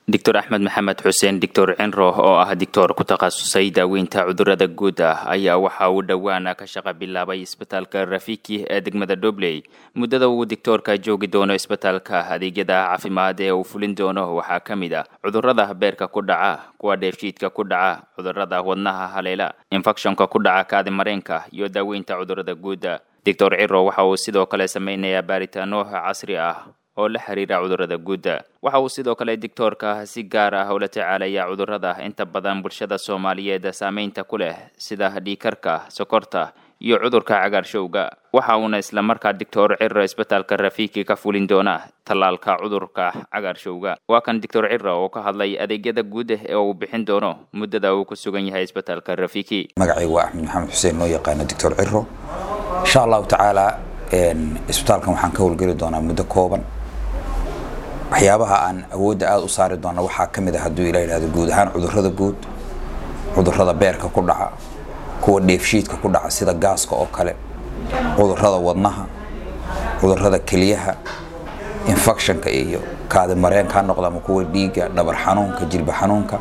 doctor axmed maxamed xuseen doctor cinro oo ah dictor ku takhasusay daaweynta cudurada guud ah ayaa waxa uu dhowaan ka shaqa bilaabay isbitaalka rafiki ee degmada dobley muddada uu dictoorka joogi doono isbitaalka adeegyada caafimaad ee uu fulin doono waxaa ka mid ah cudurada beerka ku dhaca kuwa dheefshiidka ku dhaca cudurada wadnaha haleela infecshonka ku dhaca kaadi mareenka iyo daaweynta cudurada guuda doctor ciro waxa uu sidoo kale sameynayaa baaritaano casri ah oo la xiriira cudurada guudda waxa uu sidoo kale dictoorka si gaar ah ula tacaalaya cudurada inta badan bulshada soomaaliyeed saameynta ku leh sida dhiikarka sokorta iyo cudurka cagaarshowga waxa uuna islamarkaa doctor ciro isbitaalka rafiki ka fulin doona tallaalka cudurka cagaarshowga waa kan doctor ciro oo ka hadlay adeegyada guud ee uu bixin doono muddada uu ku sugan yahay isbitaalka rafiki magacaygu waa axmed maxamed xuseen loo yaqaano doctor ciro insha allahu tacaala isbitaalkan waxaan ka howlgeli doonaa muddo kooban waxyaabaha aan awoodda aada u saari doona waxaa ka mid ah hadduu ila yidhahdo guud ahaan cudurrada guud cudurrada beerka ku dhaca kuwa dheefshiidka ku dhaca sida gaaska oo kale cudurrada wadnaha cudurrada keliyaha infectionka iyo kaadi mareenka ha noqda ama kuwa dhiigga dhabar xanuunka jilba xanuunka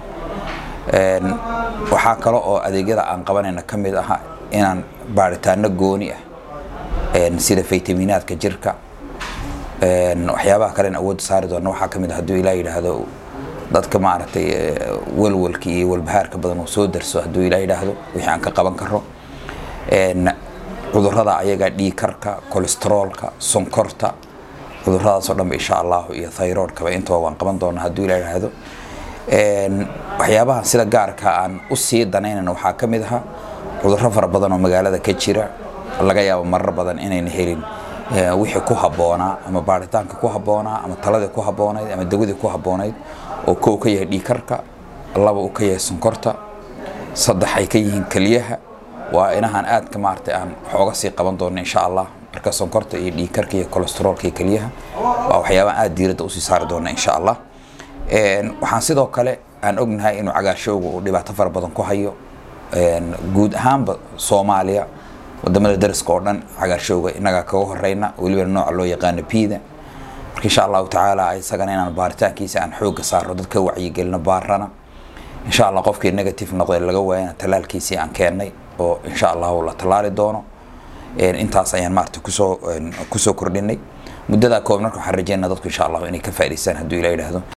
waxaa kale oo adeegyada aan qabanayna ka mid aha inaan baaritaano gooni ah sida faytaminaadka jirka waxyaabaha kalen awoodda saari doona waxaa ka mid a hadduu ilaa yidhaahdo dadka maaragtay walwalka iyo walbahaarka badan uu soo darso hadduu ilaa yidhaahdo wixii aan ka qaban karo cudurrada ayaga dhiikarka kolesteroolka sonkorta cudurradaasoo dhanba insha allahu iyo thyroidkaba intaba waan qaban doona hadduu ilaa yidhaahdo waxyaabaha sida gaarka aan u sii danaynayna waxaa ka mid aha cudurro fara badan oo magaalada ka jira laga yaabo marar badan inayna helin wixii ku habboonaa ama baaritaanka ku habboonaa ama taladii ku habboonayd ama dawadii ku habboonayd oo kow ka yahay dhiikarka laba uu ka yahay sonkorta saddex ay ka yihiin keliyaha waa inahaan aadka maaragtay aan xooga sii qaban doono insha allah marka sonkorta iyo dhiikarka iyo kolesteroolka iyo keliyaha waa waxyaabaha aada diiradda usii saari doona insha allah waxaan sidoo kale aan ognahay inuu cagaarshowga uu dhibaato fara badan ku hayo guud ahaanba soomaaliya wadamada dariska oo dhan cagaarshowga inagaa kaga horeyna weliba nooca loo yaqaano piida marka insha allahu tacaala isagana inaan baaritaankiisa aan xooga saaro dadka wacyigelino baarana insha allah qofkii negative noqday laga waayana talaalkiisii aan keennay oo insha allahu la tallaali doono intaas ayaan maarata kusoo kusoo kordhinay muddadaa kooban marka waxaan rajeynaa dadku insha allahu inay ka faa'idaystaan hadduu ila yidhaahdo